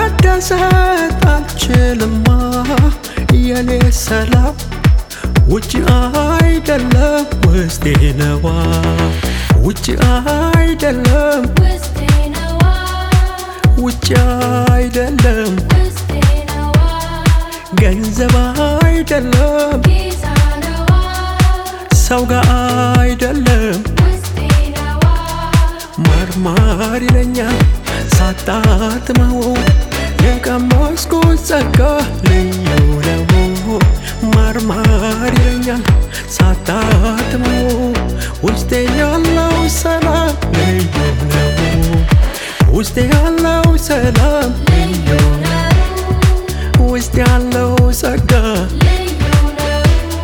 መደሰት አልችልማ የኔ ሰላም ውጭ አይደለም ውስጤ ነዋ ውጭ አይደለም ውስጤ ነዋ ውጭ አይደለም ውስጤ ነዋ ገንዘብ አይደለም ጌታ ነዋ ሰው ጋር አይደለም ውስጤ ነዋ ማርማር ይለኛል ሳጣጥመው የቀመስኩት ጸጋ ልዩ ነው። ማርማር ይለኛል ሳጣጥመው ውስጤ ያለው ሰላም ልዩ ነው። ውስጤ ያለው ሰላም ልዩ ነው ውስጥ ያለው ጸጋ ልዩ ነው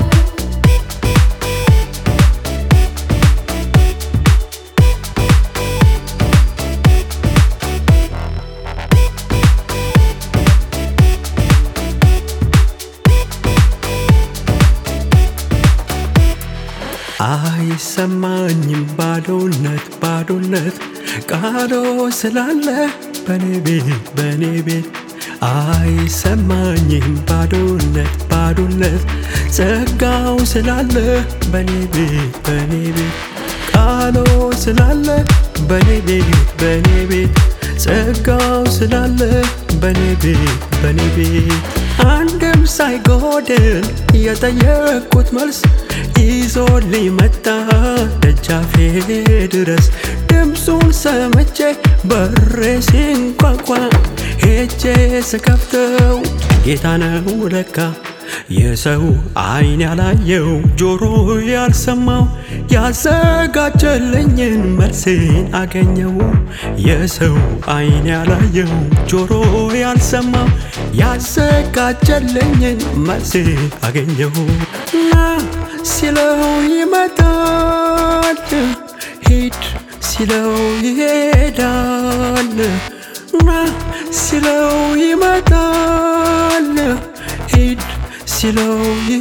አይሰማኝም ባዶነት ባዶነት ቃሎ ስላለ በኔ ቤት በኔ ቤት አይሰማኝም ባዶነት ባዶነት ጸጋው ስላለ በኔ ቤት በኔ ቤት ቃሎ ስላለ በኔ ቤት በኔ ቤት ጸጋው ስላለ በኔ ቤት በኔ ቤት አንድም ሳይጎድል የጠየቅኩት መልስ ይዞልኝ መጣ ደጃፌ ድረስ ድምፁን ሰምቼ በሬ ሲንኳኳ ሄጄ ስከፍተው ጌታ ነው ለካ የሰው አይን ያላየው ጆሮ ያልሰማው ያዘጋጀልኝን መልሴን አገኘው። የሰው አይን ያላየው ጆሮ ያልሰማው ያዘጋጀልኝን መልሴን አገኘው። ና ሲለው ይመጣል፣ ሂድ ሲለው ይሄዳል። ና ሲለው ይመጣል፣ ሂድ ሲለው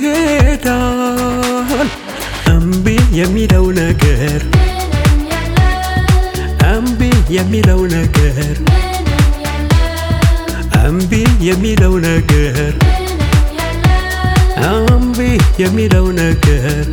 ይሄዳል። እምቢ የሚለው ነገር ምንም የለም እምቢ የሚለው ነገር ምንም የለም እምቢ የሚለው ነገር ምንም የለም እምቢ የሚለው ነገር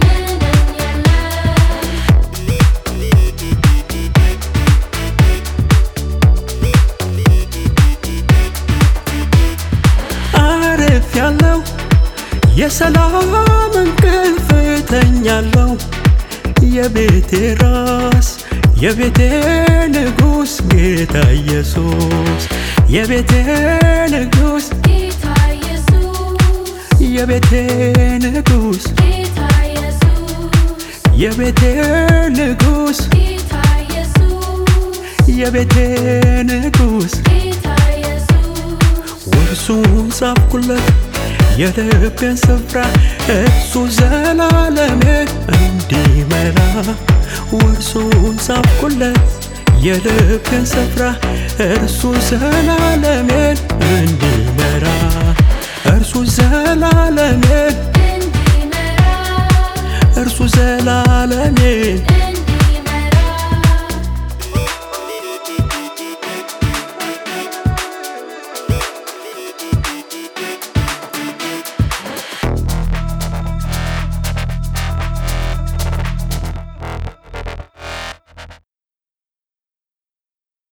አርፍ ያለው የሰላም እንቅልፍ ተኛለው የቤቴ ራስ የቤቴ ንጉሥ ጌታ ኢየሱስ የቤቴ ንጉሥ ጌታ ኢየሱስ የቤቴ ንጉሥ ጌታ ኢየሱስ የቤቴ ንጉሥ ጌታ ኢየሱስ የቤቴ ንጉሥ ጌታ ኢየሱስ ውርሱን ጻፍኩለት የልቤን ስፍራ እሱ ዘላለሜን እንዲመራ ውርሱን ጻፍኩለት የልቤን ስፍራ እርሱ ዘላለሜን እንዲመራ እርሱ ዘላለሜን እንዲመራ እርሱ ዘላለሜን